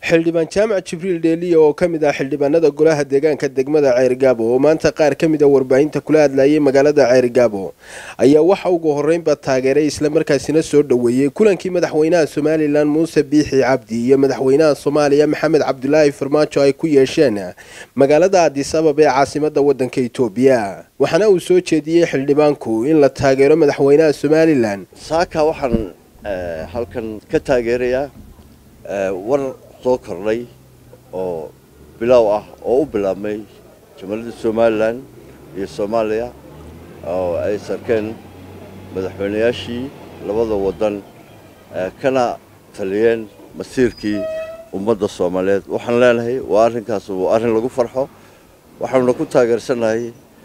xildhibaan jaamac jibriil dheeliya oo ka mid ah xildhibaanada golaha deegaanka degmada ceerigaabo oo maanta qaar ka mid a warbaahinta kula hadlayay magaalada ceerigaabo ayaa waxa ugu horreynba taageeray islamarkaasina soo dhoweeyey kulankii madaxweynaha somalilan muuse biixi cabdi iyo madaxweynaha soomaaliya maxamed cabdulaahi farmaajo ay ku yeesheen magaalada adis ababa ee caasimada wadanka itoobiya waxaana uu soo jeediyey xildhibaanku in la taageero madaxweynaha somalilan saaka waxaan halkan ka taageerayaa war soo kordhay oo bilaaw ah oo u bilaabmay jamhuuriyadda somalilan iyo soomaaliya oo ay sarkeen madaxweynayaashii labada waddan kana taliyeen masiirkii ummadda soomaaliyeed waxaan leenahay waa arrinkaas waa arrin lagu farxo waxaanuna ku taageersannahay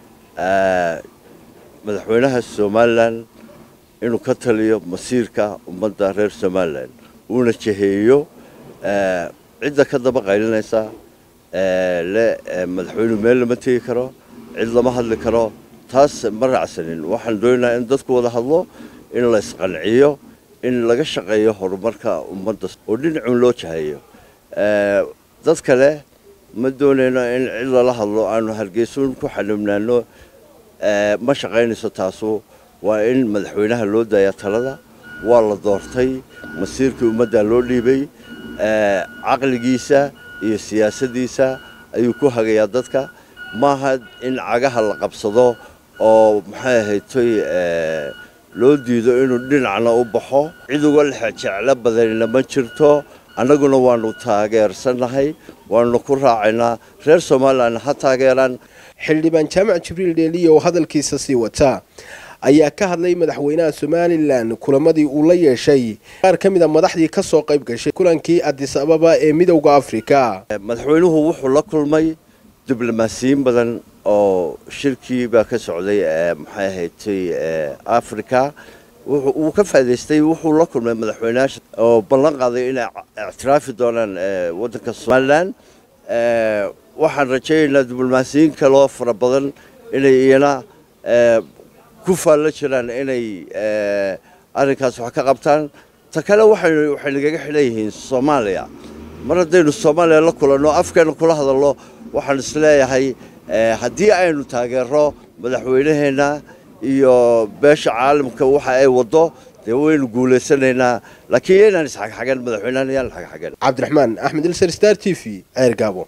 madaxweynaha somalilan inuu ka taliyo masiirka ummadda reer somalilan uuna jeheeyo cidda ka daba qaylinaysa le madaxweynuhu meel lama tegi karo cid lama hadli karo taas ma raacsanin waxaan doonaynaa in dadku wada hadlo in la isqanciyo in laga shaqeeyo horumarka ummadda oo dhinacun loo jahayo dad kale ma doonayno in cid lala hadlo aanu hargeysuun ku xanibnaano ma shaqaynayso taasu waa in madaxweynaha loo daayaa talada waa la doortay masiirkii ummaddaa loo dhiibay caqligiisa iyo siyaasaddiisa ayuu ku hagayaa dadka maaha in cagaha la qabsado oo maxay ahaytoy loo diido inuu dhinacna u baxo cid uga lexjeclo badanina ma jirto annaguna waanu taageersannahay waanu ku raacaynaa reer somalilan ha taageeraan xildhibaan jaamac jibriil dheeliya oo hadalkiisa sii wata ayaa ka hadlay madaxweynaha somalilan kulamadii uu la yeeshay qaar ka mid a madaxdii ka soo qayb gashay kulankii adis ababa ee midowda afrika madaxweynuhu wuxuu la kulmay diblomaasiyiin badan oo shirkii baa ka socday maxay ahaydtay africa wuu ka faa'idaystay wuxuu la kulmay madaxweynayaasha oo ballan qaaday inay ictiraafi doonaan waddanka somalilan waxaan rajaynaynaa diblomaasiyiin kaloo fara badan inay iyana ku faallo jiraan inay arrinkaas wax ka qabtaan ta kale waxay nagaga xidhan yihiin soomaaliya mar haddaynu soomaaliya la kulanno afkeena kula hadalno waxaan isleeyahay haddii aynu taageero madaxweynaheenna iyo beesha caalamka waxa ay waddo dee waynu guulaysanaynaa laakiin yaynaan isxagxagan madaxweynahan yaan xagxagan cabdiraxmaan axmed ilser star t v ceer gaabo